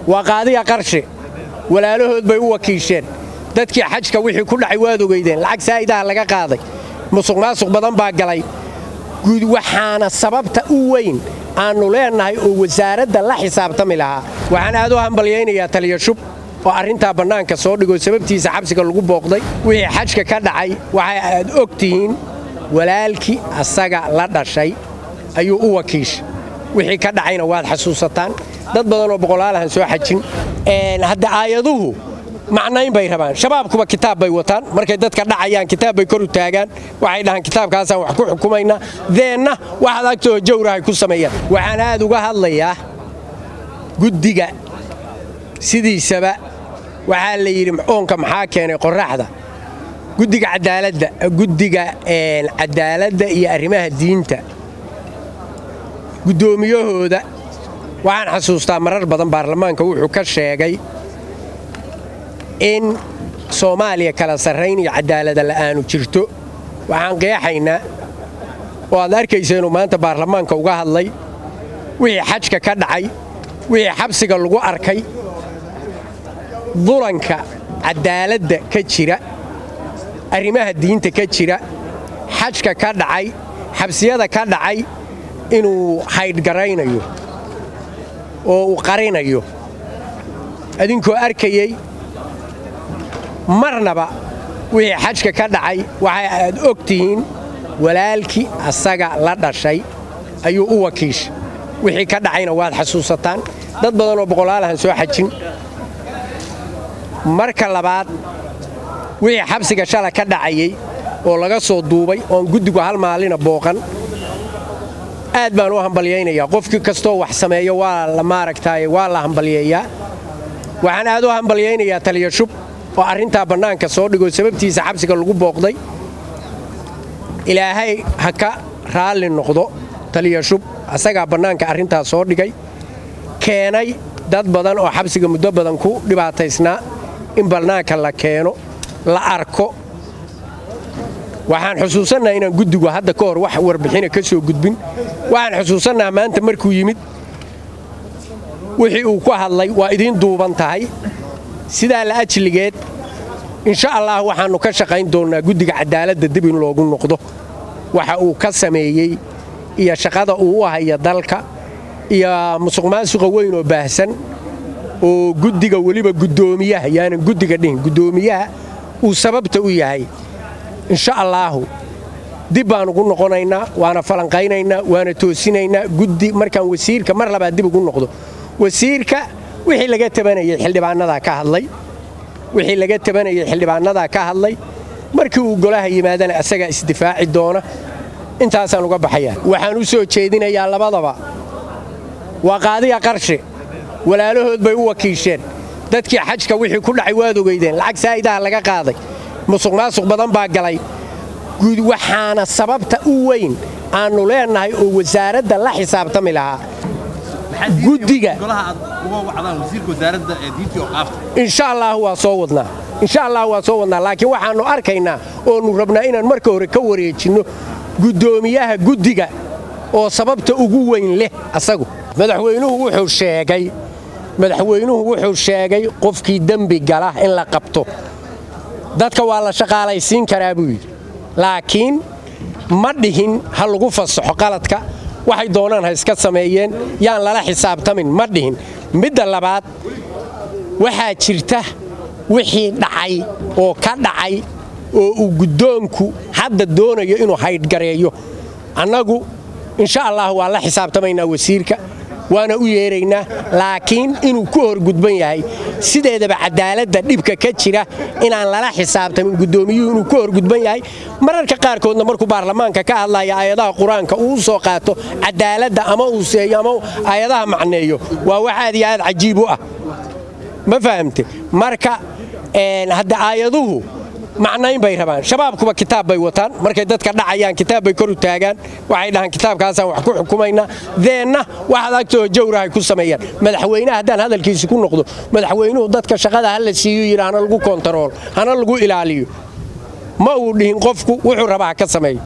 waa qaadiga qarshe walaalahood bay u wakiisheen dadkii xajka wixii ku dhacay waad ogeydeen lacag saa'idaha laga qaaday musuq maasuq badan baa galay waxaana sababta u weyn aannu leennahay oo wasaaradda la xisaabtami lahaa waxaan aad u hambalyaynayaa taliya shub oo arrintaa bannaanka soo dhigoo sababtiisa xabsiga lagu booqday wixii xajka ka dhacay waxay aad og tihiin walaalkii asaga la dhashay ayuu u wakiisha wixii ka dhacayna waad xasuusataan dad badanoo boqolaalahan soo xajin hadda aayaduhu macnayn bay rabaan shabaabkuba kitaab bay wataan markay dadka dhacayaan kitaab bay kor u taagaan waxay dhahaan kitaabkaasaan wax ku xukumaynaa deenna waxaad agtoo jawrahay ku sameeyaan waxaan aad uga hadlayaa guddiga sidiisaba waxaa la yidhi oonka maxaa keenay qorraxda guddiga cadaaladda guddiga cadaaladda iyo arrimaha diinta guddoomiyahooda waxaan xasuustaa marar badan baarlamaanka wuxuu ka sheegay in soomaaliya kala sarrayn iyo cadaalada la'aanu jirto waxaan qeexaynaa oo aad arkaysa inuu maanta baarlamaanka uga hadlay wixii xajka ka dhacay wixii xabsiga lagu arkay dulanka cadaaladda ka jira arrimaha diinta ka jira xajka ka dhacay xabsiyada ka dhacay inuu haydhgaraynayo oo uu qarinayo adinkoo arkayey marnaba wixii xajka ka dhacay waxay aad og tihiin walaalkii asaga la dhashay ayuu u wakiisha wixii ka dhacayna waad xasuusataan dad badanoo boqolaalahan soo xajin marka labaad wixii xabsiga shala ka dhacayey oo laga soo duubay oon guddigu hal maalina booqan aad baan u hambalyaynayaa qofkii kastoo wax sameeyo waa la maaragtaaye waa la hambalyeeyaa waxaan aad u hambalyaynayaa taliya shub oo arrintaa bannaanka soo dhigoo sababtiisa xabsiga lagu booqday ilaahay ha ka raalli noqdo taliya shub asagaa bannaanka arrintaa soo dhigay keenay dad badan oo xabsiga muddo badan ku dhibaataysnaa in bannaanka la keeno la arko waxaan xusuusannaha inaan guddigu hadda ka hor wax warbixina ka soo gudbin waxaan xusuusannaha maanta markuu yimid wixii uu ku hadlay waa idiin duuban tahay sidaa la ajligeed insha allah waxaannu ka shaqayn doonnaa guddiga cadaaladda dib in loogu noqdo waxa uu ka sameeyey iyo shaqada uu u haya dalka iyo musuqmaasuqa weyn oo baahsan oo guddiga weliba guddoomiyaha yaanan guddiga dhihin guddoomiyaha uu sababta u yahay insha allaahu dib baan ugu noqonaynaa waana falanqaynaynaa waana toosinaynaa guddi markaan wasiirka mar labaad dib ugu noqdo wasiirka wixii laga tabanayay xildhibaanadaa ka hadlay wixii laga tabanayay xildhibaanadaa ka hadlay markii uu golaha yimaadana asagaa isdifaaci doona intaasaan uga baxayaa waxaan u soo jeedinayaa labadaba waa qaadiga qarshe walaalahood bay u wakiisheen dadkii xajka wixii ku dhacay waad ogeydeen lacag saa'idaha laga qaaday musuq maasuq badan baa galay waxaana sababta u weyn aannu leennahay oo wasaaradda la xisaabtami lahaa guddiga insha allah waa soo wadnaa insha allah waa soo wadnaa laakiin waxaannu arkaynaa oonu rabnaa inaan marka hore ka wareejinno guddoomiyaha guddiga oo sababta ugu weyn leh asagu madaxweynuhu wuxuu sheegay madaxweynuhu wuxuu sheegay qofkii dembi gala in la qabto dadka waa la shaqaalaysiin karaa buu yidhi laakiin ma dhihin ha lagu fasaxo qaladka waxay doonaan ha iska sameeyeen yaan lala xisaabtamin ma dhihin midda labaad waxaa jirta wixii dhacay oo ka dhacay oo uu guddoonku hadda doonayo inuu haydhgareeyo annagu insha allah waa la xisaabtamaynaa wasiirka waana u yeeraynaa laakiin inuu ku horgudban yahay sideedaba cadaaladda dhibka ka jira inaan lala xisaabtamin guddoomiyuhu inuu ku horgudban yahay mararka qaarkoodna markuu baarlamaanka ka hadlaya aayadaha qur-aanka uu u soo qaato cadaaladda ama uu seeyo ama aayadaha macneeyo waa wax aad iyo aad cajiib u ah ma fahamte marka hadda aayaduhu macnayn bay rabaan shabaabkuba kitaab bay wataan markay dadka dhacayaan kitaab bay kor u taagaan waxay dhahaan kitaabkaasaan wax ku xukumaynaa deenna waxaad agtoo jawrahay ku sameeyaan madaxweynaha haddaan hadalkiisi ku noqdo madaxweynuhu dadka shaqada ha la siiyo yidhi hana lagu kontarool hana lagu ilaaliyo ma uu dhihin qofku wuxuu rabaa ha ka sameeyo